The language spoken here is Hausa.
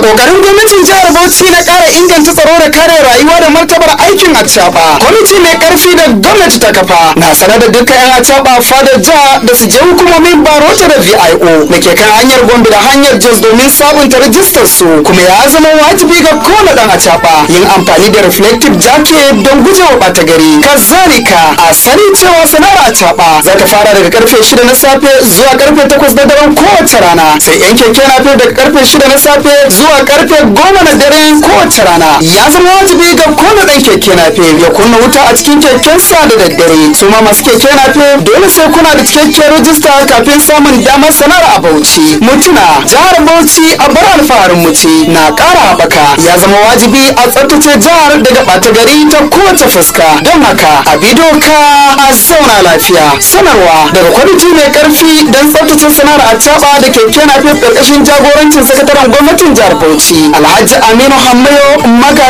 kokarin gwamnatin jihar Bauchi na ƙara inganta tsaro da kare rayuwa da martabar aikin acaba kwamiti mai karfi da gwamnati ta kafa na sanar da dukkan yan acaba fadar jiha da su je hukumomin barota da VIO da ke kan hanyar Gombe da hanyar Jos domin sabunta rajistar su kuma ya zama wajibi ga kowane dan acaba yin amfani da reflective jacket don gujewa ɓata gari kazalika a sani cewa sana'ar acaba za ta fara daga karfe 6 na safe zuwa karfe 8 na daren kowace rana sai yan keke na daga karfe 6 na safe zuwa karfe 10 na dare kowace rana ya zama wajibi ga kowane dan keke na ya kunna wuta a cikin kekensa da daddare su ma masu keke na dole sai kuna da cikakken rajista kafin samun damar sana'ar a Bauchi mutuna jihar Bauchi a bar alfaharin mu ce na ƙara haɓaka ya zama wajibi a tsaftace jihar daga ɓata gari ta kowace fuska don haka a bi doka a zauna lafiya sanarwa daga kwamiti mai karfi don tsaftace sana'ar a da keke na ƙarƙashin jagorancin sakataren gwamnatin jihar Bauchi Alhaji Aminu Hammayo Maga